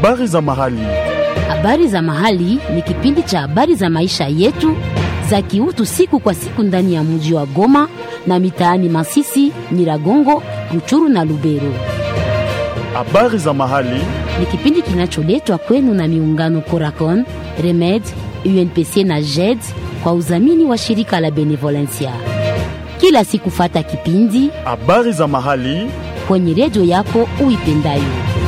Habari za mahali. Habari za mahali ni kipindi cha habari za maisha yetu za kiutu siku kwa siku ndani ya mji wa Goma na mitaani Masisi, Nyiragongo, Ruchuru na Lubero. Habari za mahali. Ni kipindi kinacholetwa kwenu na miungano Coracon, Remed, UNPC na JED kwa udhamini wa shirika la Benevolencia. Kila siku fata kipindi Habari za mahali. kwenye redio yako uipendayo.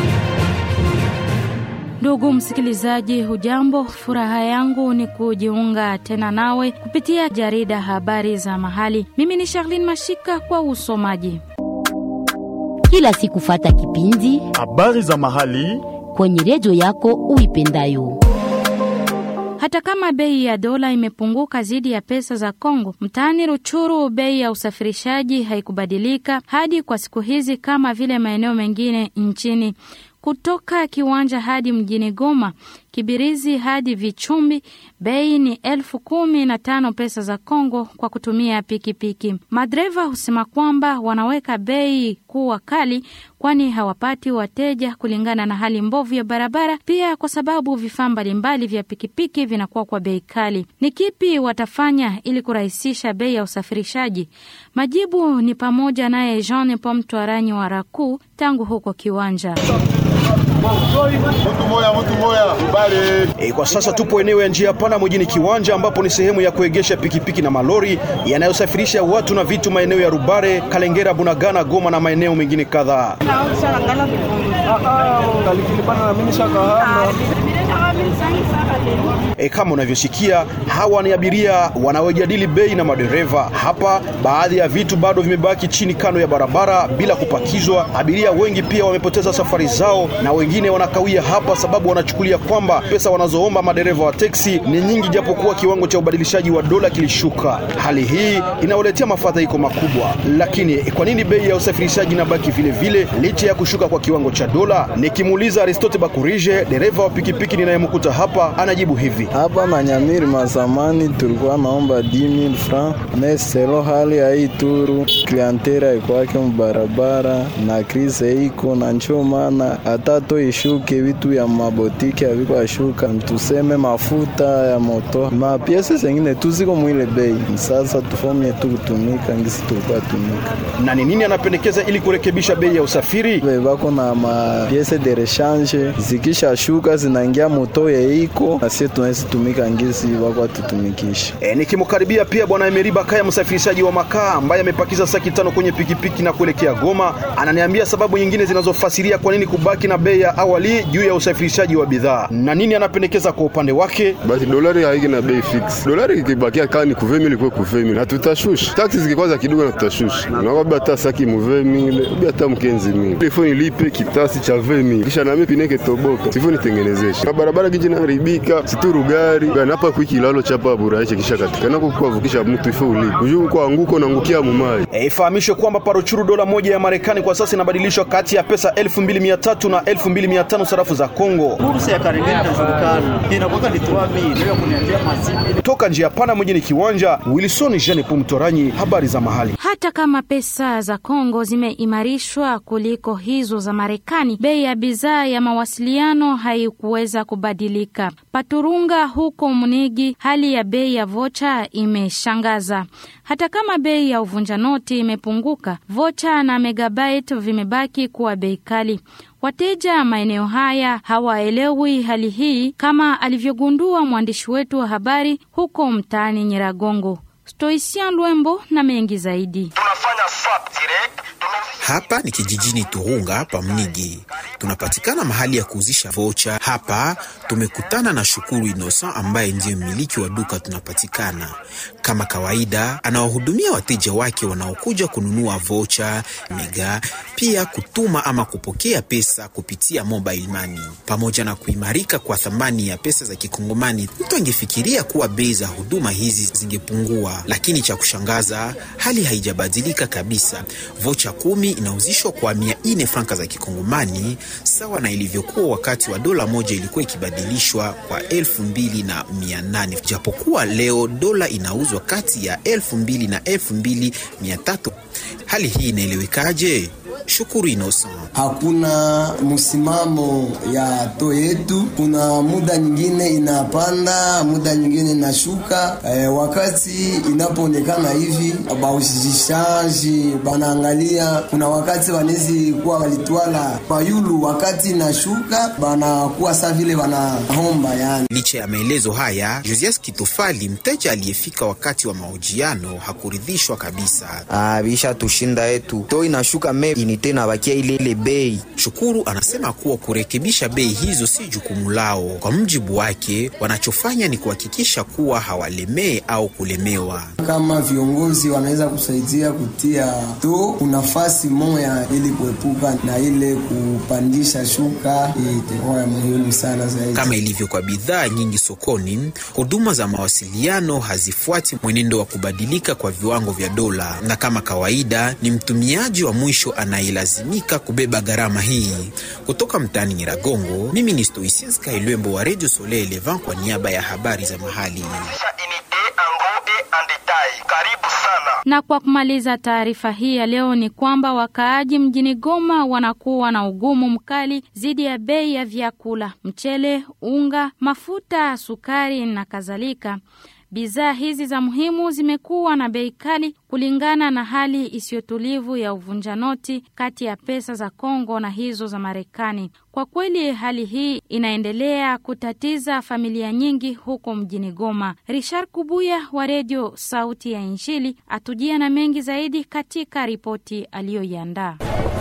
Ndugu msikilizaji, hujambo? Furaha yangu ni kujiunga tena nawe kupitia jarida habari za mahali. Mimi ni Charlene Mashika kwa usomaji. Kila siku fata kipindi Habari za mahali. kwenye redio yako uipendayo. Hata kama bei ya dola imepunguka zidi ya pesa za Kongo, mtaani Ruchuru bei ya usafirishaji haikubadilika hadi kwa siku hizi kama vile maeneo mengine nchini. Kutoka kiwanja hadi mjini Goma, Kibirizi hadi Vichumbi, bei ni elfu kumi na tano pesa za Kongo kwa kutumia pikipiki. Madereva husema kwamba wanaweka bei kuwa kali, kwani hawapati wateja kulingana na hali mbovu ya barabara, pia kwa sababu vifaa mbalimbali vya pikipiki vinakuwa kwa bei kali. Ni kipi watafanya ili kurahisisha bei ya usafirishaji? Majibu ni pamoja naye Jean Pomtwaranyi wa Raku tangu huko kiwanja. Mtu moya, mtu moya, kubali. E, kwa sasa tupo eneo ya njia pana mjini Kiwanja ambapo ni sehemu ya kuegesha pikipiki na malori yanayosafirisha watu na vitu maeneo ya Rubare, Kalengera, Bunagana, Goma na maeneo mengine kadhaa. E, kama unavyosikia hawa ni abiria wanaojadili bei na madereva hapa. Baadhi ya vitu bado vimebaki chini kando ya barabara bila kupakizwa. Abiria wengi pia wamepoteza safari zao na wengine wanakawia hapa sababu wanachukulia kwamba pesa wanazoomba madereva wa teksi ni nyingi, japokuwa kiwango cha ubadilishaji wa dola kilishuka. Hali hii inawaletea mafadhaiko makubwa. Lakini kwa nini bei ya usafirishaji inabaki vile vile licha ya kushuka kwa kiwango cha dola? Nikimuuliza Aristote Bakurije, dereva wa pikipiki ninayemkuta hapa, anajibu hivi. Hapa Manyamiri mazamani tulikuwa naomba 10000 francs meselo hali ya hii turu klientera ikwake mubarabara na krize iko na ncho maana hata to ishuke vitu ya mabotiki aviko ashuka, tuseme mafuta ya moto mapiese zengine tuziko mwile bei. Sasa tufomie tu kutumika ngisi tulikuwa tumika Na ni nini anapendekeza ili kurekebisha bei ya usafiri? Be bako na mapiese de rechange zikisha shuka zinaingia moto yeiko asie tunawezi tumika ngisi wako atutumikisha E, nikimkaribia pia bwana Emeri Bakaya, msafirishaji wa makaa ambaye amepakiza saki tano kwenye pikipiki na kuelekea Goma, ananiambia sababu nyingine zinazofasiria kwa nini kubaki na bei ya awali juu ya usafirishaji wa bidhaa na nini anapendekeza kwa upande wake. Basi dolari haiki na bei fix. Dolari ikibakia kama ni kuvemi kwa kuvemi na tutashusha. Taxi zikikwaza kidogo na tutashusha. Unakwambia hata saki muvemi ile, ubi hata mkenzi mimi. Telefoni lipe kitasi cha vemi. Kisha na mimi pineke toboka. Sivyo nitengenezeshe. Na barabara kiji na haribika, situru gari. Bana hapa kwa kilalo chapa buraisha kisha katika na kwa vukisha mtu ifo ulipe. Ujuu kwa anguko na angukia mumai. E, ifahamishwe kwamba paruchuru dola moja ya Marekani kwa sasa inabadilishwa kati ya pesa 2300 na 2500 sarafu za Kongo. Kursi ya Karengeni inajulikana inakuwa ni 3000 ndio kuniambia mazimu Toka njia pana mjini Kiwanja, Wilson Jean Pumtoranyi, habari za mahali. Hata kama pesa za Kongo zimeimarishwa kuliko hizo za Marekani, bei ya bidhaa ya mawasiliano haikuweza kubadilika. Paturunga huko Munigi, hali ya bei ya vocha imeshangaza. Hata kama bei ya uvunja noti imepunguka, vocha na megabyte vimebaki kuwa bei kali. Wateja maeneo haya hawaelewi hali hii, kama alivyogundua mwandishi wetu wa habari huko mtaani Nyiragongo. Stoisian Lwembo na mengi zaidi. Hapa ni kijijini Turunga hapa Mnigi, tunapatikana mahali ya kuuzisha vocha. Hapa tumekutana na Shukuru Innocent ambaye ndiye mmiliki wa duka tunapatikana. Kama kawaida, anawahudumia wateja wake wanaokuja kununua vocha, mega, pia kutuma ama kupokea pesa kupitia mobile money. Pamoja na kuimarika kwa thamani ya pesa za Kikongomani, mtu angefikiria kuwa bei za huduma hizi zingepungua, lakini cha kushangaza, hali haijabadilika kabisa. Vocha kumi inauzishwa kwa mia nne franka za Kikongomani, sawa na ilivyokuwa wakati wa dola moja ilikuwa ikibadilishwa kwa elfu mbili na mia nane japokuwa leo dola inauzwa kati ya elfu mbili na elfu mbili mia tatu Hali hii inaelewekaje? Shukuru Innocent. Hakuna msimamo ya to yetu, kuna muda nyingine inapanda, muda nyingine inashuka. E, wakati inapoonekana hivi baushishaji banaangalia, kuna wakati wanezi kuwa walitwala payulu, wakati inashuka banakuwa sa vile banahomba yani. Licha ya maelezo haya, Josias Kitofali, mteja aliyefika wakati wa mahojiano, hakuridhishwa kabisa. Ah, bisha tushinda yetu to inashuka me inite na bakia ile ile bei. Shukuru anasema kuwa kurekebisha bei hizo si jukumu lao. Kwa mjibu wake, wanachofanya ni kuhakikisha kuwa hawalemee au kulemewa. Kama viongozi wanaweza kusaidia kutia to nafasi moya ili kuepuka na ile kupandisha shuka, itakuwa ya muhimu sana zaidi. Kama ilivyo kwa bidhaa nyingi sokoni, huduma za mawasiliano hazifuati mwenendo wa kubadilika kwa viwango vya dola, na kama kawaida ni mtumiaji wa mwisho anayelazimika kubeba gharama hii. Kutoka mtaani Nyiragongo, mimi ni Stoisinska Ilwembo wa Radio Soleil Levant kwa niaba ya habari za mahali. Karibu sana. Na kwa kumaliza taarifa hii ya leo ni kwamba wakaaji mjini Goma wanakuwa na ugumu mkali dhidi ya bei ya vyakula, mchele, unga, mafuta, sukari na kadhalika. Bidhaa hizi za muhimu zimekuwa na bei kali kulingana na hali isiyotulivu ya uvunja noti kati ya pesa za Kongo na hizo za Marekani. Kwa kweli hali hii inaendelea kutatiza familia nyingi huko mjini Goma. Richard Kubuya wa redio Sauti ya Injili atujia na mengi zaidi katika ripoti aliyoiandaa.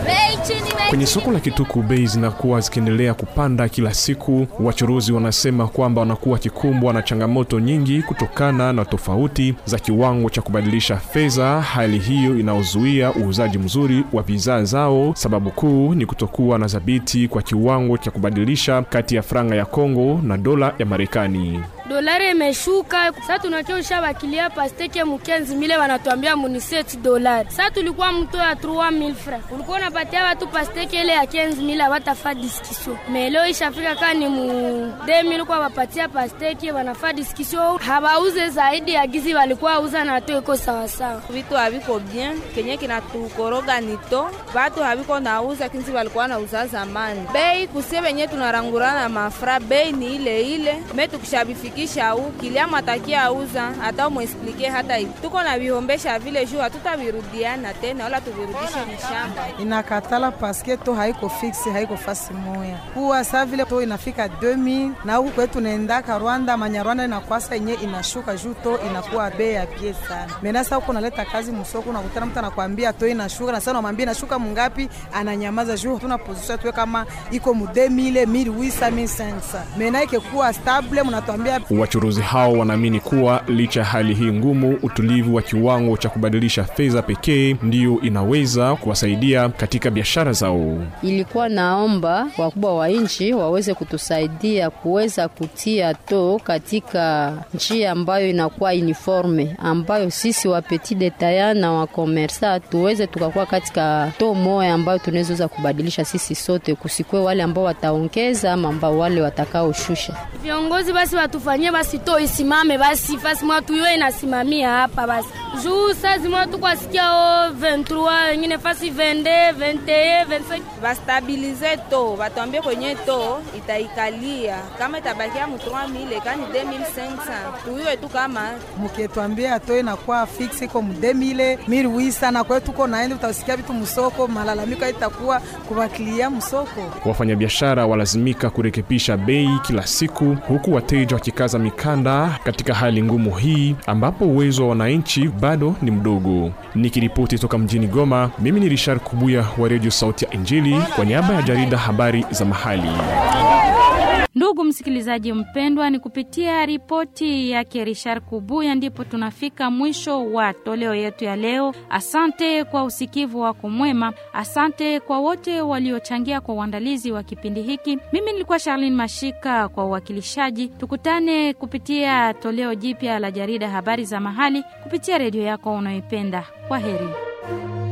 Kwenye soko la Kituku bei zinakuwa zikiendelea kupanda kila siku. Wachuruzi wanasema kwamba wanakuwa wakikumbwa na changamoto nyingi kutokana na tofauti za kiwango cha kubadilisha fedha. Hali hiyo inaozuia uuzaji mzuri wa bidhaa zao. Sababu kuu ni kutokuwa na dhabiti kwa kiwango cha kubadilisha kati ya franga ya Kongo na dola ya Marekani. Dolari imeshuka sasa, tunachosha bakilia pasteke mukenzi mile wanatuambia muniset dolari. Sasa tulikuwa mto ya 3000 francs, ulikuwa unapatia watu pasteke ile ya kenzi mile watafa discussion. Melo ishafika kani mu 2000 kwa wapatia pasteke wanafa discussion, habauze zaidi ya gizi walikuwa uza na to iko sawa sawa. Vitu haviko bien, kenye kinatukoroga nito watu haviko nauza kinzi walikuwa nauza zamani. Bei kusie wenye tunarangurana mafra, bei ni ile ile me tukishabifika kisha au kilia matakia auza hata umwesplike hata hivi tuko na vihombesha vile juu hatutavirudiana tena wala tuvirudishe mshamba. Inakatala paske to haiko fixe haiko fasi moya kuwa saa vile to inafika 2000 na huku kwetu naendaka Rwanda manyarwanda inakwasa yenye inashuka juu to inakuwa bei ya pie sana. Menasa huko naleta kazi msoko unakutana mtu anakwambia to inashuka na sana unamwambia inashuka mungapi, ananyamaza juu tuna position tuwe kama iko mu 2000 1800 1500 mena ikekuwa stable mnatuambia Wachuruzi hao wanaamini kuwa licha ya hali hii ngumu, utulivu wa kiwango cha kubadilisha fedha pekee ndiyo inaweza kuwasaidia katika biashara zao. Ilikuwa naomba wakubwa wa nchi waweze kutusaidia kuweza kutia to katika njia ambayo inakuwa uniforme, ambayo sisi wa petit detaillant na wa komersa tuweze tukakuwa katika to moya ambayo tunaweza kubadilisha sisi sote, kusikwe wale ambao wataongeza ama ambao wale watakaoshusha. Viongozi basi watufanyie basi to isimame basi fasi mwa tuyo inasimamia hapa basi juu saa zimwa tukwasikia o 23 wengine fasi 22 21 25 bastabilize to batuambie kwenye to itaikalia kama itabakia mu 3000 kani 2500 tuyue tu kama mukitwambia to inakuwa fix iko mu 2000 1800 na kwetu tuko naenda utasikia vitu msoko malalamiko itakuwa kubakilia msoko. Wafanyabiashara walazimika kurekebisha bei kila siku huku wateja wakikaza mikanda katika hali ngumu hii ambapo uwezo wa wananchi bado ni mdogo. Nikiripoti toka mjini Goma, mimi ni Richard Kubuya wa Radio Sauti ya Injili kwa niaba ya jarida habari za mahali. Ndugu msikilizaji mpendwa, ni kupitia ripoti yake Richard Kubuya ndipo tunafika mwisho wa toleo yetu ya leo. Asante kwa usikivu wako mwema, asante kwa wote waliochangia kwa uandalizi wa kipindi hiki. Mimi nilikuwa Charlene Mashika kwa uwakilishaji. Tukutane kupitia toleo jipya la jarida habari za mahali kupitia redio yako unayoipenda. Kwa heri.